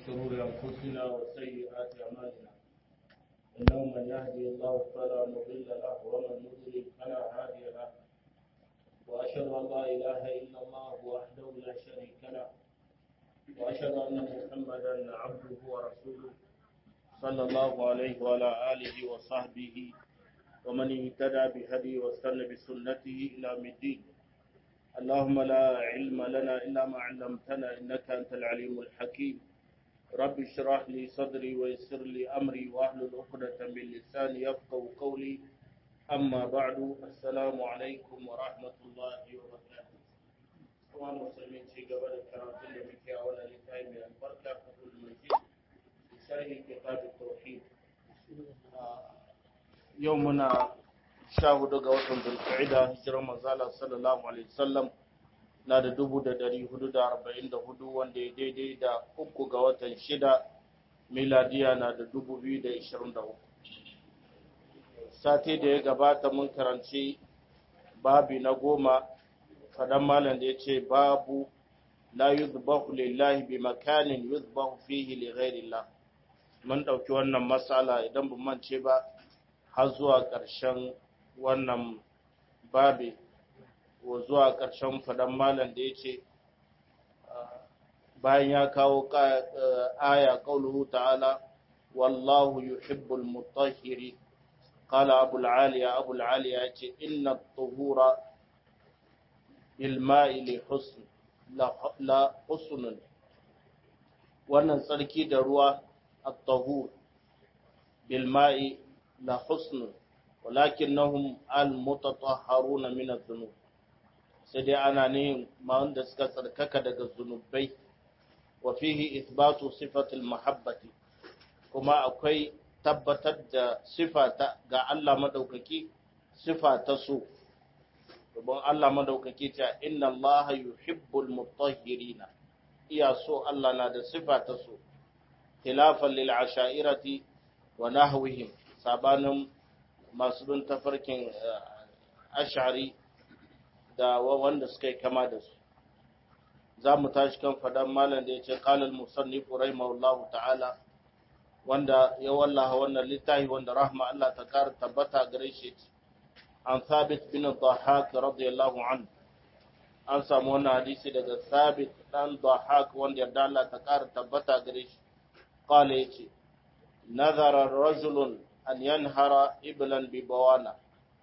شرور أنفسنا وسيئات أعمالنا إنه من يهدي الله فلا مضل له ومن يضلل فلا هادي له وأشهد أن لا إله إلا الله وحده لا شريك له وأشهد أن محمدا عبده ورسوله صلى الله عليه وعلى آله وصحبه ومن اهتدى بهدي واستنى بسنته إلى الدين اللهم لا علم لنا إلا ما علمتنا إنك أنت العليم الحكيم رب اشرح لي صدري ويسر لي أمري واحلل عقدة من لساني يفقهوا قولي أما بعد السلام عليكم ورحمة الله وبركاته kuma musulmi ci gaba da karatun da muke a wannan littafi mai albarka fatul majid sharhi kitab tauhid yau muna sha hudu ga watan zulqa'ida hijirar manzala sallallahu alaihi wasallam na da dubu da dari hudu da arba'in da hudu wanda ya daidai da uku ga watan shida miladiya na da dubu biyu da ishirin da uku sati da ya gabata mun karanci babi na goma fadan malam da ya ce babu la yuzbahu lillahi bi makanin yuzbahu fihi li ghairillah mun dauki wannan masala idan ban mance ba har zuwa ƙarshen wannan babi wa zuwa ƙarshen fadan malam da ya ce bayan ya kawo aya qauluhu ta'ala wallahu yuhibbul mutahhirin قال أبو العالية أبو العالية إن الطهور بالماء لحسن لا حسن wannan tsarki da ruwa at-tahur bil ma'i la husn walakinnahum al mutatahharuna min adh-dhunub sai dai ana ne ma wanda suka tsarkaka daga zunubai wa fihi ithbatu sifatil mahabbati kuma akwai tabbatar da sifa ga Allah madaukaki sifa ta so Rubun Allah madaukaki ta inna Allah yuhibbul mutahhirina iya so Allah na da sifa ta so khilafan lil ashairati wa nahwihim sabanin masu bin tafarkin ash'ari da wanda suka yi kama da su za mu tashi kan fadan malam da ya ce qala al musannif rahimahullahu ta'ala wanda ya wallaha wannan littafi wanda rahma Allah ta kara tabbata gare shi an Thabit bin Dhahak radiyallahu anhu an samu wannan hadisi daga Thabit dan Dhahak wanda yarda Allah ta kara tabbata gare shi qala yace nazara rajulun an yanhara iblan bi bawana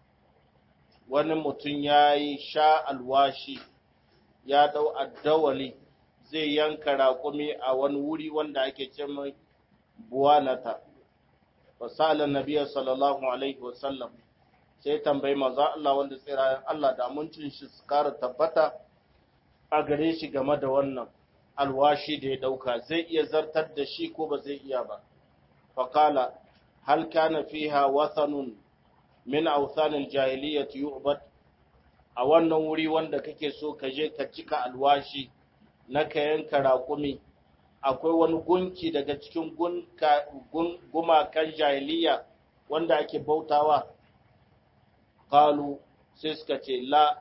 wani mutum yayi sha alwashi ya dau addawali zai yanka raƙumi a wani wuri wanda ake ce mai buwanata wasala nabiya sallallahu alaihi wasallam sai tambayi maza Allah wanda tsirayen Allah da amincin shi su kara tabbata a gare shi game da wannan alwashi da ya dauka zai iya zartar da shi ko ba zai iya ba faqala hal kana fiha wathanun min awthanil jahiliyyati yu'bad a wannan wuri wanda kake so ka je ka cika alwashi na ka yanka raƙumi akwai wani gunki daga cikin gumakan jahiliya wanda ake bautawa kalu sai suka ce la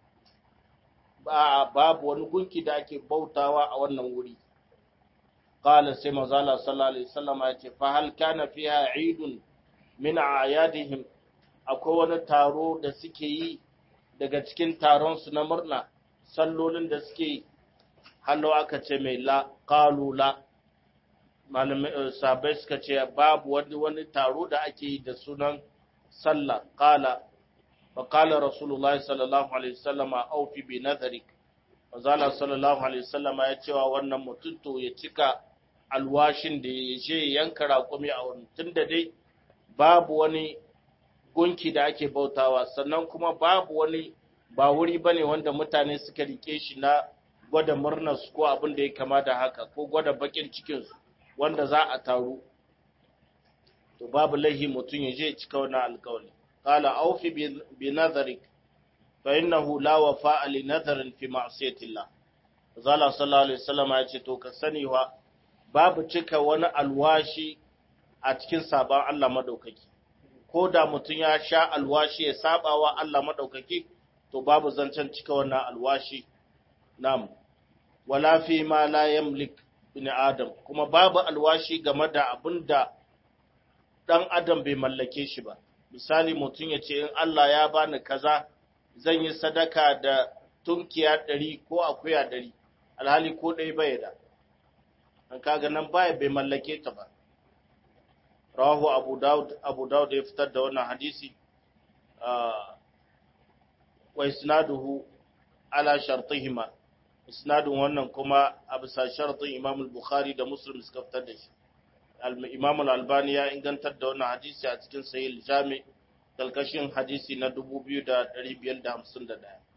babu wani gunki da ake bautawa a wannan wuri kala sai mazala sallallahu alaihi wasallam ya ce fa hal kana fiha idun min ayadihim akwai wani taro da suke yi daga cikin taron su na murna sallolin da suke yi hallo aka ce mai la kalu la malamai sabai suka ce babu wani wani taro da ake yi da sunan sallah kala wa kala rasulullahi sallallahu alaihi wasallam aufi bi nadharik wazala sallallahu alaihi wasallam ya cewa wannan mutum to ya cika alwashin da ya je yanka raƙumi a wurin tunda dai babu wani gunki da ake bautawa sannan kuma babu wani ba wuri bane wanda mutane suka rike shi na gwada murnarsu ko abin da ya kama da haka ko gwada bakin cikinsu wanda za a taru to babu laihi mutum ya je cika wannan alkawali qala awfi bi nadharik fa innahu la wafa'a li nadharin fi ma'siyatillah zalla sallallahu alaihi wasallam ya ce to ka sani wa babu cika wani alwashi a cikin sabon Allah madaukaki ko da mutum ya sha alwashi ya sabawa Allah madaukaki to babu zancen cika wannan alwashi nam wala fi ma la yamlik bin adam kuma babu alwashi game da abin da ɗan adam bai mallake shi ba misali mutum ya ce in Allah ya bani kaza zan yi sadaka da tunkiya ɗari ko akuya ɗari alhali ko ɗaya bai da an kaga nan baya bai mallake ta ba rawahu abu daud abu daud ya fitar da wannan hadisi wa isnaduhu ala shartihima isnadun wannan kuma a bisa shartin imam al-bukhari da muslim suka fitar da shi imam al-albani ya ingantar da wannan hadisi a cikin sahih jami kalkashin hadisi na 2551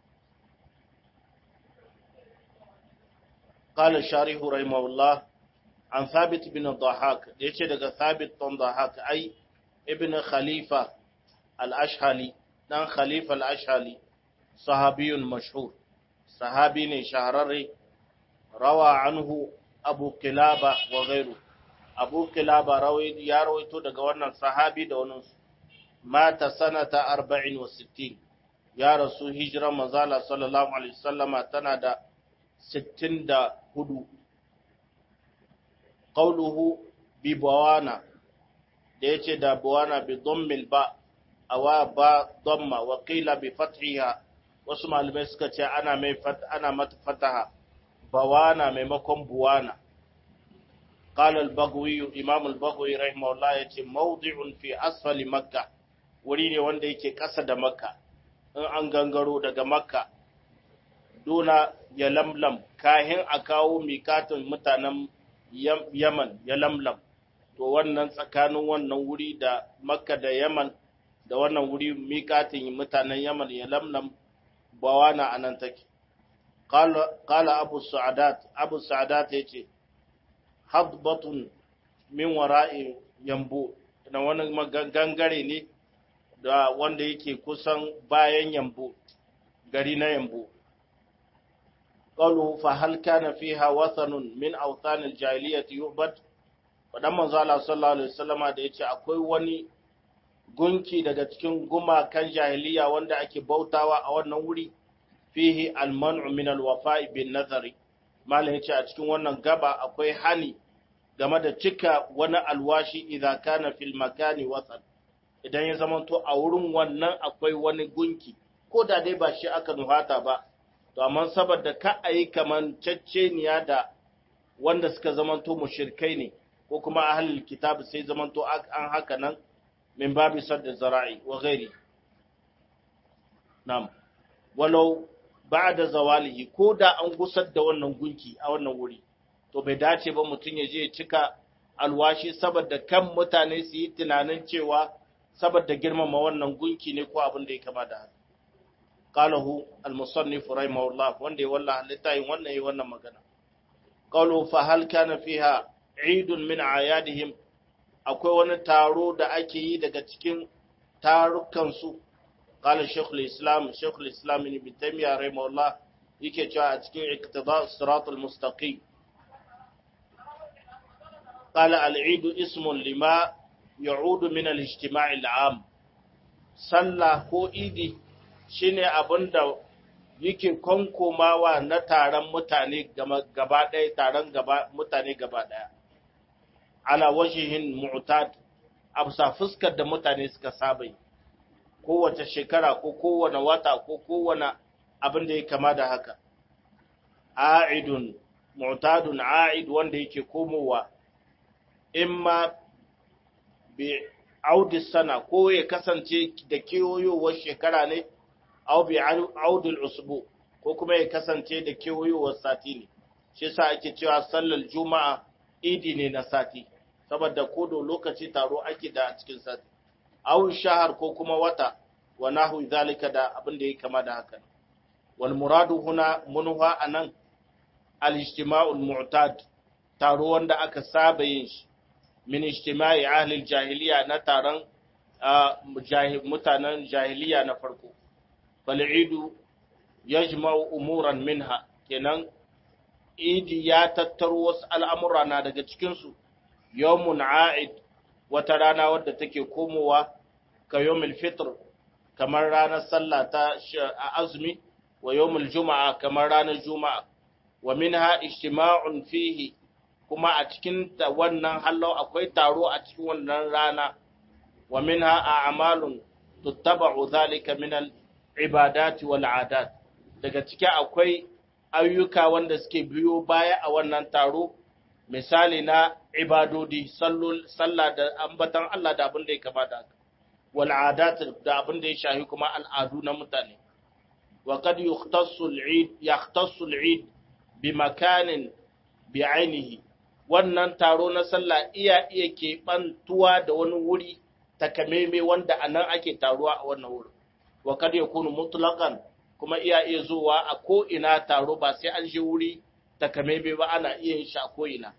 قال الشارح رحمه الله عن ثابت بن الضحاك يجي daga ثابت بن ضحاك أي ابن خليفة الأشهلي دان خليفة الأشهلي صحابي مشهور صحابي شهرري روى عنه أبو كلابة وغيره أبو كلابة روي يا رويتو daga wannan sahabi da wannan mata sanata 64 ya rasu hijira manzala sallallahu alaihi wasallama tana da 64 qawluhu bi bawana da yace da bawana bi dhammil ba awa ba dhamma wa qila bi fathiha wasu malamai suka ce ana mai ana mata fataha bawana maimakon buwana قال البغوي امام البغوي رحمه الله yace mawdi'un fi asfali makkah wuri ne wanda yake ƙasa da makka in an gangaro daga makka duna ya lamlam kahin a kawo mikatin mutanen yaman ya lamlam to wannan tsakanin wannan wuri da makka da yaman da wannan wuri mikatin mutanen yaman ya lamlam bawana a nan take kala abu sa'adat abu sa'adat ya ce hadbatun min wara'i yambo na wani gangare ne da wanda yake kusan bayan yambo gari na yambo قالوا فهل كان فيها وثن من أوثان الجاهلية يعبد faɗan manzo Allah sallallahu alaihi wasallama da yace akwai wani gunki daga cikin gumakan jahiliya wanda ake bautawa a wannan wuri fihi alman'u min alwafa'i bin nazari malam yace a cikin wannan gaba akwai hani game da cika wani alwashi idan kana fil makani wasan idan ya zamanto a wurin wannan akwai wani gunki ko da dai ba shi aka nuhata ba to amma saboda ka a yi kaman cacceniya da wanda suka zamanto mushirkai ne ko kuma ahlul kitab sai zamanto an haka nan min babi sadda zara'i wa ghairi nam walau ba'da zawalihi ko da an gusar da wannan gunki a wannan wuri to bai dace ba mutum ya je ya cika alwashi saboda kan mutane su yi tunanin cewa saboda girmama wannan gunki ne ko abin da ya kama da haka قاله المصنف رحمه الله وندي والله لتاين wannan yi wannan magana قالوا فهل كان فيها عيد من اعيادهم akwai wani taro da ake yi daga cikin tarukan su qala shaykhul islam shaykhul islam ibn taymiyyah rahimahullah yake cewa a cikin iqtida siratal mustaqim qala al-eid ismun lima ya'udu min al-ijtima' al-'am sallah ko idi shine abin da yake konkomawa na taron mutane gaba ɗaya taron mutane gaba ɗaya ala wajihin mu'tad a bisa fuskar da mutane suka saba yi kowace shekara ko kowane wata ko kowane abin da ya kama da haka a'idun mu'tadun a'id wanda yake komowa imma bi audi sana ko ya kasance da kewayowar shekara ne aw bi audul usbu ko kuma ya kasance da kewayowar sati ne shi yasa ake cewa sallar juma'a idi ne na sati saboda kodo lokaci taro ake da a cikin sati aw shahar ko kuma wata wa nahu zalika da abin da ya kama da haka wal muradu huna munha anan al ijtima'ul mu'tad taro wanda aka saba yin shi min ijtima'i ahli al jahiliya na taron mutanen jahiliya na farko fal'idu ya umuran minha kenan idi ya tattaro wasu al'amura na daga cikinsu yawmun a'id wata rana wadda take komowa ka yawmul fitr kamar ranar sallah ta azumi wa yawmul juma'a kamar ranar juma'a wa minha ijtima'un fihi kuma a cikin wannan hallau akwai taro a cikin wannan rana wa minha a'malun tuttaba'u dhalika min al-ibadati wal 'adat daga ciki akwai ayyuka wanda suke biyo baya a wannan taro misali na ibadodi sallah da ambatan Allah da abin da ya kamata wal 'adat da abin da ya shahi kuma al'adu na mutane wa qad yukhtassu al-'id yahtassu al-'id bi makanin bi 'ainihi wannan taro na sallah iya iya keɓantuwa da wani wuri takameme wanda a nan ake taruwa a wannan wurin wa kad yakunu mutlaqan kuma iya iya zuwa a ko ina taro ba sai an je wuri takameme ba ana iya yin shi a ko ina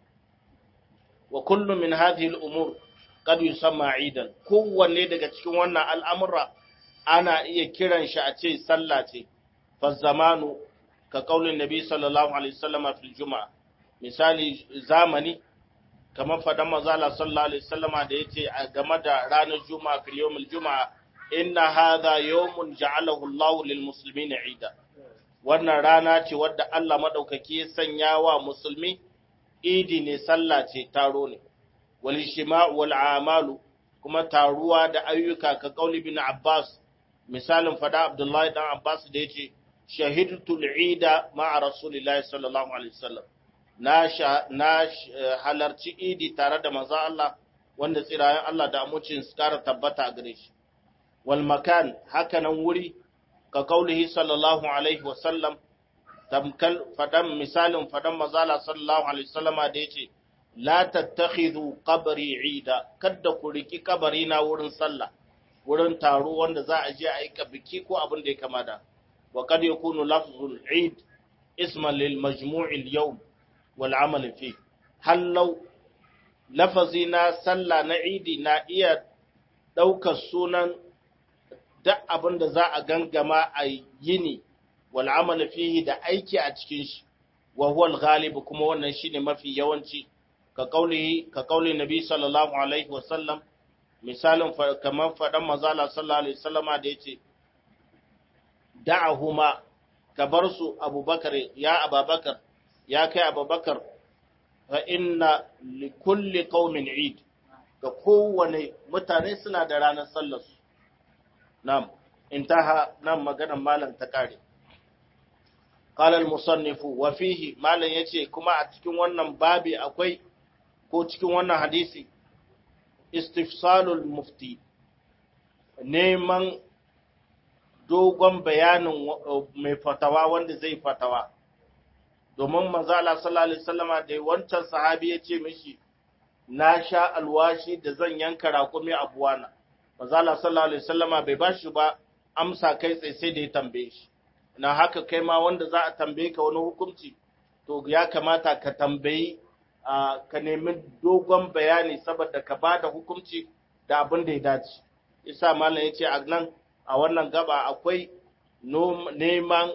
wa kullu min hadhihi al-umur kad yusamma idan kowanne daga cikin wannan al'amura ana iya kiran shi a ce sallah ce fa zamanu ka kaulin nabi sallallahu alaihi wasallam fil juma'a misali zamani kamar fadan mazala sallallahu alaihi wasallama da yace a game da ranar juma'a fil yawmil juma'a inna hadha yawmun ja'alahu Allah lil muslimina ida wannan rana ce wadda Allah madaukaki ya sanya wa musulmi idi ne sallah ce taro ne wal ijtima'u wal a'malu kuma taruwa da ayyuka ka kauli bin Abbas misalin fada Abdullahi dan Abbas da yace shahidtu al-ida ma'a rasulillahi sallallahu alaihi wasallam na halarci idi tare da manzo Allah wanda tsirayen Allah da amucin su kara tabbata a gare shi wal makan hakanan wuri ka kaulihi sallallahu alaihi wa sallam tamkal fadan misalin fadan manzo Allah sallallahu alaihi wasallama da yace la tattakhidhu qabri ida kada ku riki kabari na wurin sallah wurin taro wanda za a je a yi biki ko abin da ya kamata wa kad yakunu lafzul eid isman lil majmu'il yawm wal'amal fi hallau lafazi na sallah na idi na iya ɗaukar sunan duk abin da za a gangama a yini wal'amal fihi da aiki a cikin shi wa huwal galibu kuma wannan shine mafi yawanci ka kaulihi ka kauli nabi sallallahu alaihi wasallam misalin kamar faɗan mazala sallallahu alaihi wasallama da yace da'ahuma ka bar su abubakar ya ababakar ya kai abubakar fa inna li kulli qaumin eid ga kowane mutane suna da ranar sallar su nam intaha nan maganar malam ta kare qala al musannifu wa fihi malam yace kuma a cikin wannan babi akwai ko cikin wannan hadisi istifsalul mufti neman dogon bayanin mai fatawa wanda zai fatawa domin manzo Allah sallallahu alaihi wasallama da wancan sahabi ya ce mishi na sha alwashi da zan yanka raƙumi a buwana manzo Allah sallallahu alaihi wasallama bai bashi ba amsa kai tsaye sai da ya tambaye shi na haka kai ma wanda za a tambaye ka wani hukunci to ya kamata ka tambayi ka nemi dogon bayani saboda ka bada hukunci da abin da ya dace isa malam ya ce a nan a wannan gaba akwai neman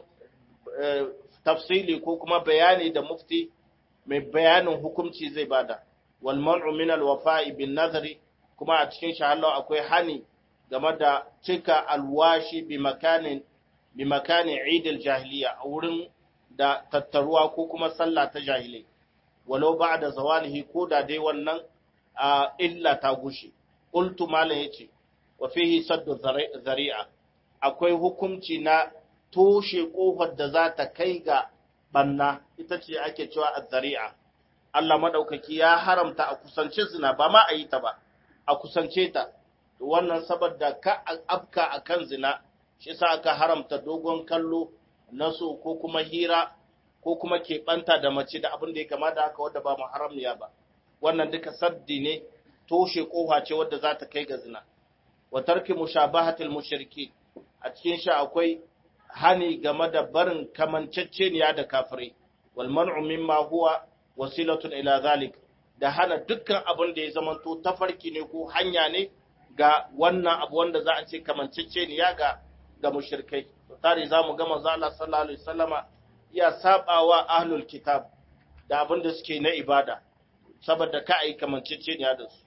tafsili ko kuma bayani da mufti mai bayanin hukunci zai bada wal man'u min al wafa'i bin nazari kuma a cikin shahallau akwai hani game da cika alwashi bi makanin bi makanin Eid al jahiliya a wurin da tattaruwa ko kuma sallah ta jahilai walau ba'da zawalihi ko da dai wannan illa ta gushe qultu malan yace wa fihi saddu zari'a akwai hukunci na toshe kofar da za ta kai ga banna ita ce ake cewa azzari'a Allah madaukaki ya haramta a kusance zina ba ma a yi ta ba a kusance ta wannan saboda ka afka akan zina shi yasa aka haramta dogon kallo na so ko kuma hira ko kuma keɓanta da mace da abin da ya kama da haka wadda ba muharramiya ba wannan duka saddi ne toshe kofa ce wadda za ta kai ga zina wa tarki mushabahatil mushriki a cikin shi akwai hani game da barin kamanceceniya da kafirai wal man'u mimma huwa wasilatun ila zalik da hana dukkan abin da ya zamanto tafarki ne ko hanya ne ga wannan abu wanda za a ce kamanceceniya ga ga mushrikai tare za mu ga manzo Allah sallallahu alaihi wasallama ya sabawa ahlul kitab da abin da suke na ibada saboda ka ai kamanceceniya da su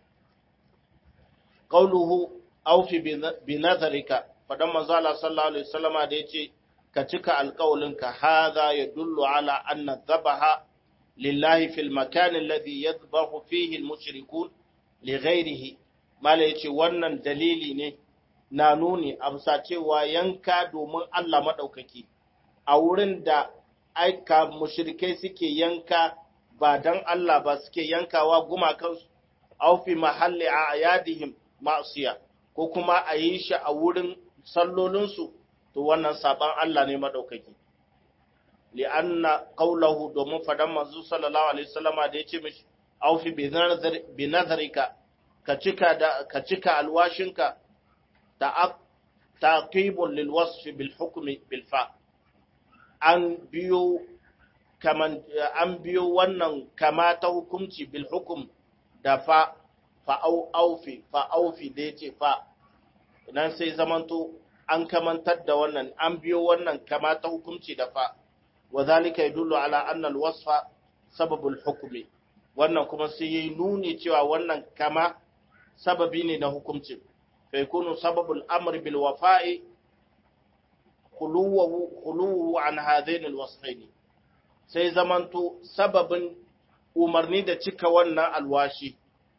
qauluhu awfi bi nazarika fadan manzo Allah sallallahu alaihi wasallama da yace ka cika alƙawalinka hadha yadullu ala anna dhabaha lillahi fil makan alladhi yadhbahu fihi al-mushrikun li ghayrihi mala yace wannan dalili ne na nuni amsa cewa yanka domin Allah madaukaki a wurin da aika mushrikai suke yanka ba dan Allah ba suke yankawa gumakansu aw fi mahalli ayadihim ma'siya ko kuma a yi shi a wurin sallolinsu to wannan saban Allah ne madaukaki li'anna qawluhu domin fadan manzo sallallahu alaihi wasallama da yace mishi aw fi bi nazarika ka cika da ka cika alwashinka da taqibul lil wasf bil hukmi bil fa an biyo kaman an biyo wannan kama ta hukunci bil hukum da fa fa au aufi fa aufi da yace fa nan sai zamanto an kamantar da wannan an biyo wannan kama ta hukunci da fa wa zalika yadullu ala anna al-wasfa sababul hukmi wannan kuma sai yayi nuni cewa wannan kama sababi ne na hukunci fa yakunu sababul amri bil wafa'i khuluwu khuluwu an hadain al-wasfaini sai zamanto sababin umarni da cika wannan alwashi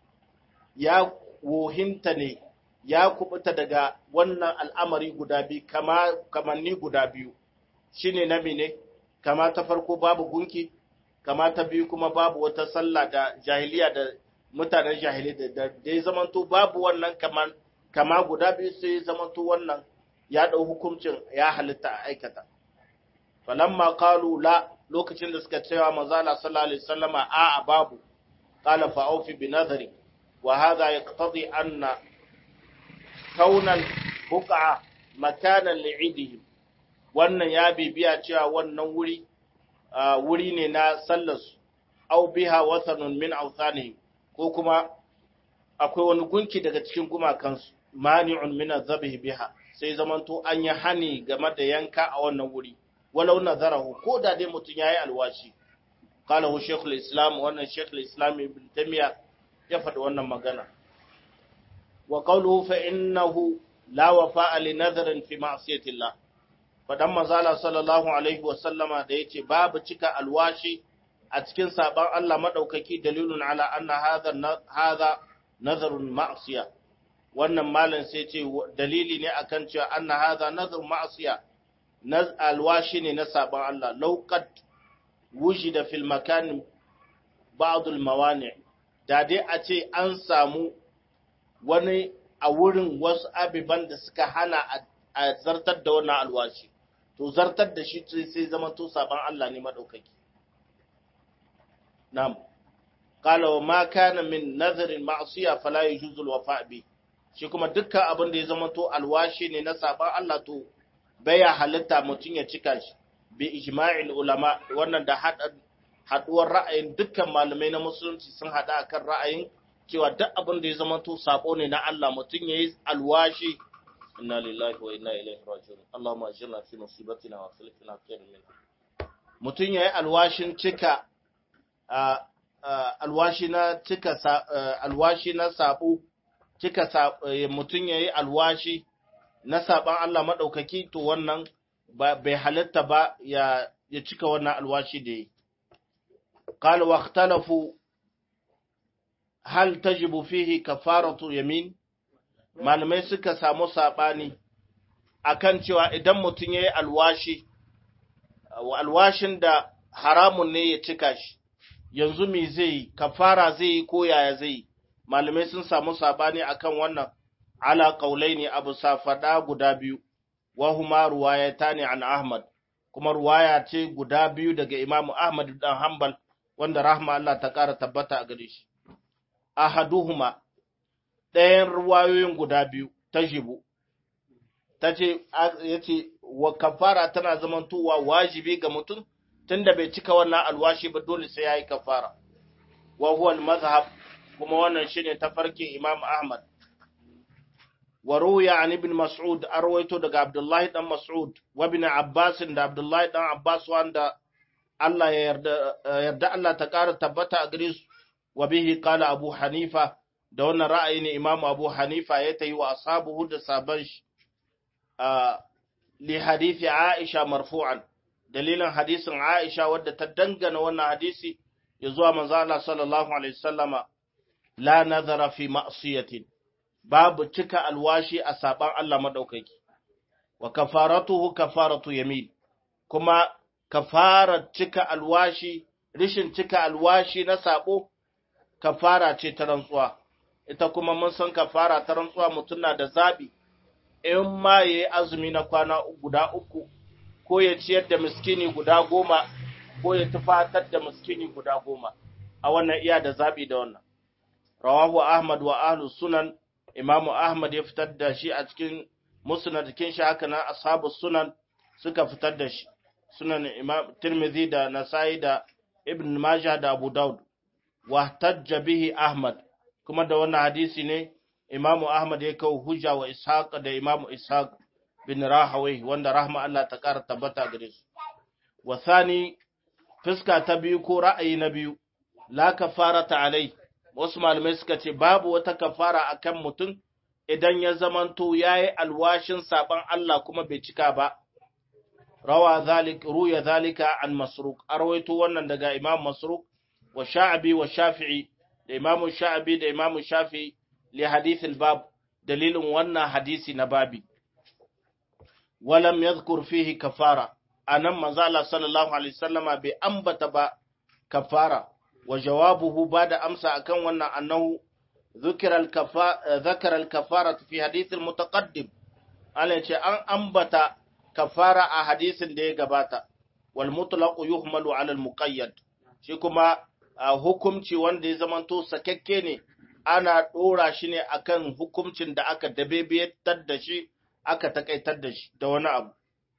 ya wohinta ne ya kubuta daga wannan al'amari guda biyu kama kamanni guda biyu shine na ne kama ta farko babu gunki kama ta biyu kuma babu wata sallah da jahiliya da mutanen jahili da da ya zamanto babu wannan kaman kama guda biyu sai zamanto wannan ya dau hukuncin ya halitta a aikata falamma qalu la lokacin da suka cewa manzo Allah sallallahu alaihi wasallama a babu qala fa aufi bi nadri wa hadha yaqtadi anna kaunan buqa makanan li'idihim wannan ya bibiya cewa wannan wuri wuri ne na sallarsu au biha wasanun min awthanihim ko kuma akwai wani gunki daga cikin gumakansu mani'un min azabih biha sai zamanto an yi hani game da yanka a wannan wuri walau nazarahu ko da dai mutun yayi alwashi qalahu shaykhul islam wannan shaykhul islam ibn tamiya ya faɗi wannan magana wa qawluhu fa innahu la wafa'a li nadharin fi ma'siyati Allah fadan manzala sallallahu alaihi wa sallama da yace babu cika alwashi a cikin saban Allah madaukaki dalilun ala anna hadha hadha nadharun ma'siya wannan malam sai ce dalili ne akan cewa anna hadha nadharun ma'siya naz alwashi ne na saban Allah lauqad wujida fil makan ba'd al mawani da dai a ce an samu wani a wurin wasu abiban da suka hana a zartar da wannan alwashi to zartar da shi sai zama to saban Allah ne madaukaki na'am qala wa ma kana min nadharin ma'siya fala yujuzu alwafa bi shi kuma dukkan abin da ya zama to alwashi ne na saban Allah to baya halitta mutun ya cika shi bi ijma'il ulama wannan da haduwar ra'ayin dukkan malamai na musulunci sun hada akan ra'ayin cewa duk abin da ya zama to sabo ne na Allah mutum yayi alwashi inna lillahi wa inna ilaihi raji'un Allahumma ajirna fi musibatina wa khilfina khairan minha mutum yayi alwashin cika alwashi na cika alwashi na sabo cika mutum yayi alwashi na saban Allah madaukaki to wannan bai halatta ba ya ya cika wannan alwashi da yi قال واختلفوا hal tajibu fihi kafaratu yamin malamai suka samu sabani akan cewa idan mutum yayi alwashi alwashin da haramun ne ya cika shi yanzu me zai kafara zai yi ko yaya zai malamai sun samu sabani akan wannan ala qaulaini abu safada guda biyu wa huma ruwayatani an ahmad kuma ruwaya ce guda biyu daga imamu ahmad dan hanbal wanda rahma Allah ta kara tabbata a gare shi ahaduhuma ɗayan ruwayoyin guda biyu ta jibu ta ce ya ce wa kafara tana zamantowa wajibi ga mutum tunda bai cika wannan alwashi ba dole sai ya yi kafara wa huwa mazhab kuma wannan shine tafarkin imam ahmad wa ruya an ibn mas'ud arwaito daga abdullahi dan mas'ud wa ibn abbas da abdullahi dan abbas wanda Allah ya yarda yarda Allah ta ƙara tabbata a gare su wa bihi qala abu hanifa da wannan ra'ayi ne imamu abu hanifa ya tayi wa ashabuhu da saban shi li hadisi aisha marfu'an dalilin hadisin aisha wadda ta dangana wannan hadisi ya zuwa manzo Allah sallallahu alaihi wasallama la nazara fi ma'siyatin babu cika alwashi a saban Allah madaukaki wa kafaratuhu kafaratu yamin kuma kafarar cika alwashi rishin cika alwashi na sabo kafara ce ta rantsuwa ita kuma mun san kafara ta rantsuwa mutum na da zabi in ma yayi azumi na kwana guda uku ko ya ciyar da miskini guda goma ko ya tufatar da miskini guda goma a wannan iya da zabi da wannan rawahu ahmad wa ahlu sunan imamu ahmad ya fitar da shi a cikin musnad kin shi haka nan ashabu sunan suka fitar da shi sunan imam tirmidhi da nasai da ibn majah da abu daud wa tajja bihi ahmad kuma da wannan hadisi ne imamu ahmad ya kawo hujja wa ishaq da imamu ishaq bin rahawai wanda rahma Allah ta kara tabbata gare su wa thani fuska ta biyu ko ra'ayi na biyu la kafarata alai wasu malamai suka ce babu wata kafara akan mutum idan ya zamanto yayi alwashin saban Allah kuma bai cika ba rawa zalik ruya zalika an masruq arwaito wannan daga imam masruq wa sha'bi wa shafi'i da imam sha'bi da imam shafi'i li hadith al-bab dalilin wannan hadisi na babi walam yadhkur fihi kafara anan manzo Allah sallallahu alaihi wasallama bai ambata ba kafara wa jawabuhu bada amsa akan wannan annahu ذكر الكفا ذكر الكفارة في حديث المتقدم أنا an ambata kafara a hadisin da ya gabata wal mutlaqu yuhmalu ala al muqayyad shi kuma hukumci wanda ya zamanto sakakke ne ana dora shi ne akan hukumcin da aka dabebetar da shi aka takaitar da shi da wani abu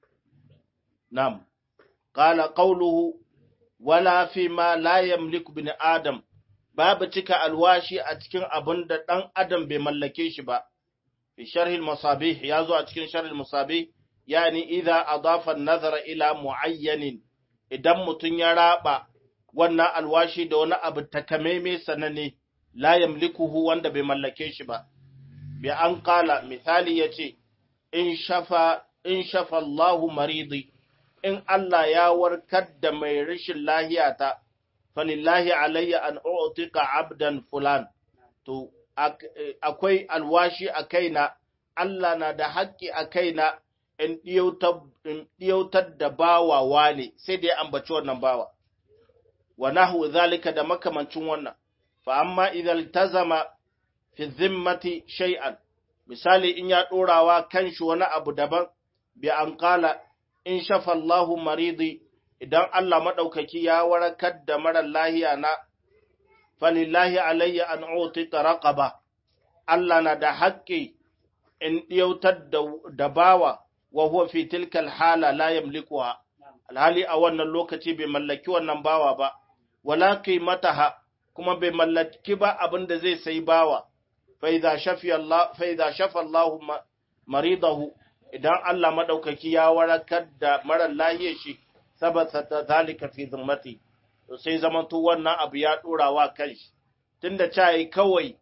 nam qala qawluhu wala fi ma la yamliku bin adam babu cika alwashi a cikin abin da dan adam bai mallake shi ba fi sharhi al masabih ya zo a cikin sharhi al masabih yani idza adafa nazara ila muayyanin idan mutun ya raba wannan alwashi da wani abu takamaime sanane la yamlikuhu wanda bai mallake shi ba bi an qala misali yace in shafa in shafa Allahu maridi in Allah ya warkar da mai rashin lahiya ta falillahi alayya an u'tika abdan fulan to akwai alwashi a kaina Allah na da haƙƙi a kaina in ɗiyautar da bawa wane sai da ya ambaci wannan bawa, wa nahu zalika da makamancin wannan, fa amma idan ta zama fi zimmati shay'an, misali in ya ɗorawa kan shi wani abu daban, bi an kala in shafa Allahu maridi idan Allah maɗaukaki ya warakar da marar lahiya na, falillahi alayya an utika raqaba Allah na da haƙƙi in ɗiyautar da bawa wa huwa fi tilkal hala la yamlikuha alhali a wannan lokaci bai mallaki wannan bawa ba wala qimataha kuma bai mallaki ba abin da zai sai bawa fa idza shafi Allah fa idza shafa Allah maridahu idan Allah madaukaki ya warakar da marar lahiyar shi sabata zalika fi zimmati to sai zamanto wannan abu ya dorawa kanshi tunda cai kawai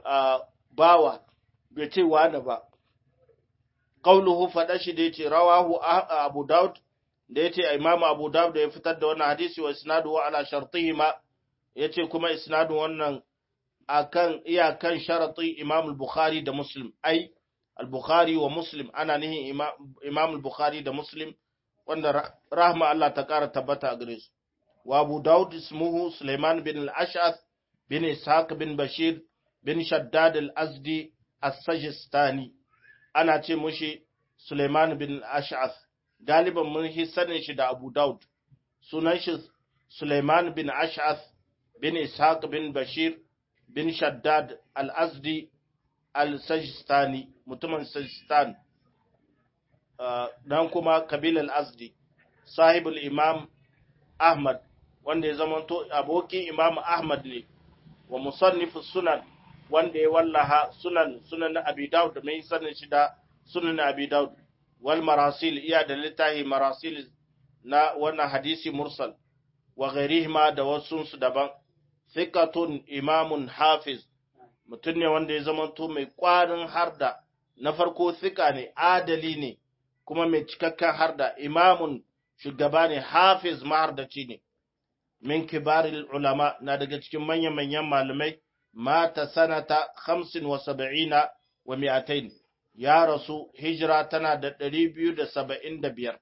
bawa bai ce wani ba qauluhu fada shi da yace rawahu Abu Daud da yace Imam Abu Daud da ya fitar da wannan hadisi wa isnaduhu ala shartihima yace kuma isnadu wannan akan iyakan sharati Imam al-Bukhari da Muslim ai al-Bukhari wa Muslim ana nihin Imam al-Bukhari da Muslim wanda rahma Allah ta kara tabbata a gare su wa Abu Daud ismuhu Sulaiman bin al-Ash'ath bin Ishaq bin Bashir bin Shaddad al-Azdi as-Sajistani ana ce mushi Suleiman bin Ash'ath galiban mun shi sanin shi da Abu Daud sunan shi Suleiman bin Ash'ath bin Ishaq bin Bashir bin Shaddad al-Azdi al-Sajistani mutumin Sajistan dan kuma kabil al-Azdi sahibul Imam Ahmad wanda ya zamanto abokin Imam Ahmad ne wa musannifus sunan wanda ya wallaha sunan sunan Abi Dawud da mai sanin shi da sunan Abi Dawud wal marasil iya da littahi marasil na wannan hadisi mursal wa ghairihima da wasu su daban thiqatun imamun hafiz mutum ne wanda ya zamanto mai kwarin harda na farko thika ne adali ne kuma mai cikakken harda imamun shugaba ne hafiz mahardaci ne min kibaril ulama na daga cikin manyan manyan malamai mata sanata 75 wa mi'atain ya rasu hijira tana da 275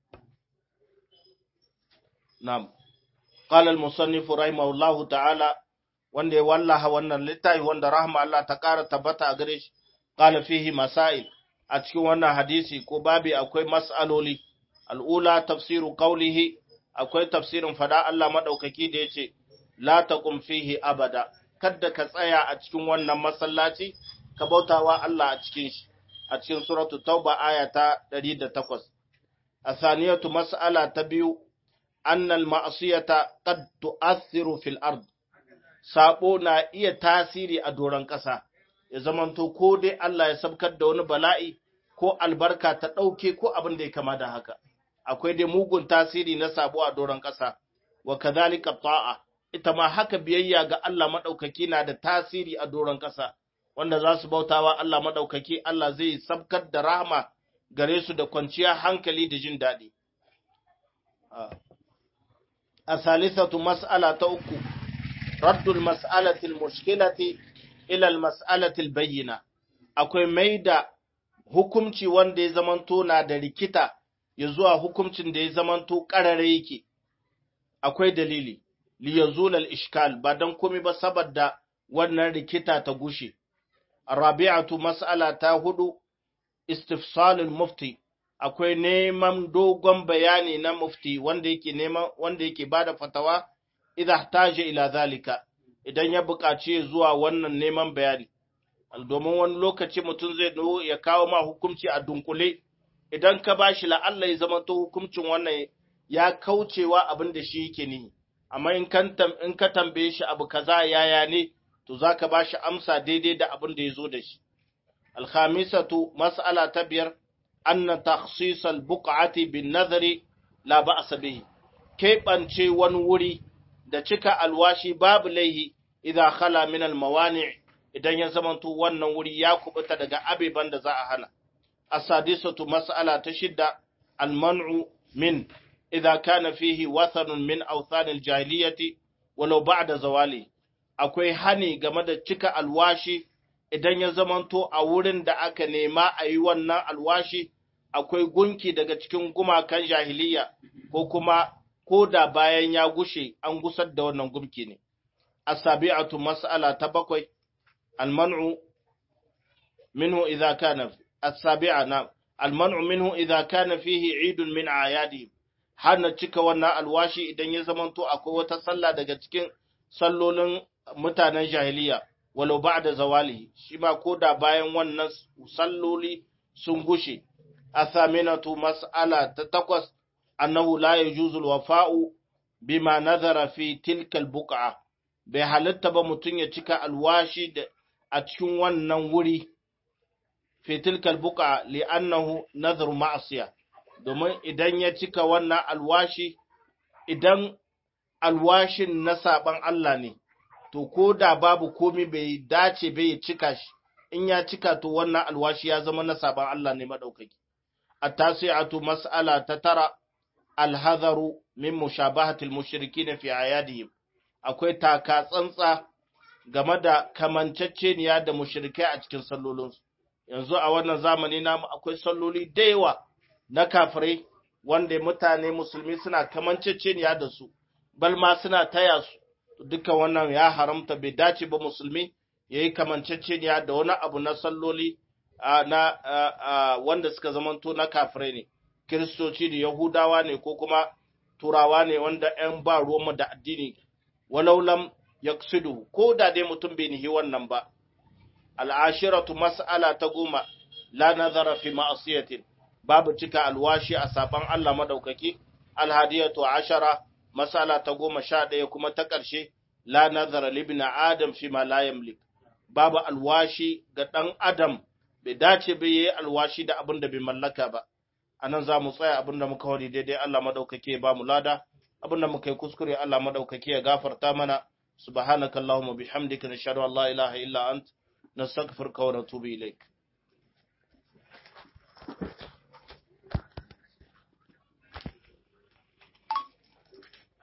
na'am qala al-musannif rahimahullahu ta'ala wanda ya wallaha wannan littafi wanda rahma Allah ta ƙara tabbata a gare shi qala fihi masail a cikin wannan hadisi ko babi akwai mas'aloli al'ula tafsiru qawlihi akwai tafsirin fada Allah madaukaki da yace la taqum fihi abada kada ka tsaya a cikin wannan masallaci ka bautawa Allah a cikin shi a cikin suratu tauba aya ta 108 asaniyatu mas'ala ta biyu annal ma'siyata qad tu'athiru fil ard sabo na iya tasiri a doron ƙasa ya zamanto ko dai Allah ya sabkar da wani bala'i ko albarka ta ɗauke ko abin da ya kama da haka akwai dai mugun tasiri na sabo a doron ƙasa wa kadhalika ta'a ita ma haka biyayya ga Allah madaukaki na da tasiri a doron ƙasa wanda za su bautawa Allah madaukaki Allah zai sabkar da rahama gare su da kwanciyar hankali da jin daɗi a salisatu mas'ala ta uku raddul mas'alatil mushkilati ila al mas'alatil bayyina akwai maida hukumci wanda ya zamanto na da rikita ya zuwa hukumcin da ya zamanto ƙarare yake akwai dalili li yazul al ishkal ba dan komai ba saboda wannan rikita ta gushe rabi'atu mas'ala ta hudu istifsal al mufti akwai neman dogon bayani na mufti wanda yake neman wanda yake bada fatawa idza ihtaja ila zalika idan ya buƙaci zuwa wannan neman bayani domin wani lokaci mutum zai zo ya kawo ma hukunci a dunkule idan ka ba shi la'alla ya zama to hukuncin wannan ya kaucewa abin da shi yake ni amma in ka tambaye shi abu kaza yaya ne to za ka ba shi amsa daidai da abin da ya zo da shi alhamisatu mas'ala ta biyar anna takhsis al-buq'ati bin nazari la ba'sa bihi keɓance wani wuri da cika alwashi babu laihi idan khala min al-mawani' idan ya zamanto wannan wuri ya kubuta daga abeban da za a hana. Asadisatu mas'ala ta shidda alman'u min idan kana fihi wathanun min awthanil jahiliyati walau ba'da zawali akwai hani game da cika alwashi idan ya zamanto a wurin da aka nema a yi wannan alwashi akwai gunki daga cikin gumakan jahiliya ko kuma ko da bayan ya gushe an gusar da wannan gumki ne. Asabi'atu mas'ala ta bakwai المنع منه إذا كان السابعة نعم المنع منه إذا كان فيه عيد من أعيادهم hana cika wannan alwashi idan ya zamanto akwai wata sallah daga cikin sallolin mutanen jahiliya walau ba'da zawalihi shi ma koda bayan wannan salloli sun gushe athaminatu mas'ala ta takwas annahu la yajuzu alwafa'u bima nazara fi tilka albuq'a bai halatta ba mutum ya cika alwashi da a cikin wannan wuri fitilkal buka li'annahu nazar ma'asiya domin idan ya cika wannan alwashi idan alwashin na saban Allah ne to ko da babu komi bai dace bai ya cika shi in ya cika to wannan alwashi ya zama na saban Allah ne madaukaki at-tasi'atu mas'ala ta tara al-hadharu min mushabahati al-mushrikin fi ayadihim akwai taka tsantsa game da kamanceceniya da mushrikai a cikin sallolinsu. Yanzu a wannan zamani namu akwai salloli da yawa na kafirai wanda mutane musulmi suna kamanceceniya da su, bal ma suna taya su, duka wannan ya haramta bai dace ba musulmi ya yi kamanceceniya da wani abu na salloli na wanda suka zamanto na kafirai ne, Kiristoci da Yahudawa ne ko kuma Turawa ne wanda ‘yan ba ruwanmu da addini walau lam yaqsidu ko da dai mutum bai nihi wannan ba al'ashiratu mas'ala ta goma la nazara fi ma'asiyatin babu cika alwashi a saban Allah madaukaki alhadiyatu ashara mas'ala ta goma sha ɗaya kuma ta ƙarshe la nazara libna adam fi ma la yamlik babu alwashi ga ɗan adam bai dace bai yi alwashi da abin da bai mallaka ba anan za mu tsaya abin da muka wani daidai Allah madaukaki ya ba mu lada abin da muka yi kuskure Allah madaukaki ya gafarta mana subhanakallahumma bihamdika nashhadu an la ilaha illa ant nastaghfiruka wa natubu ilaik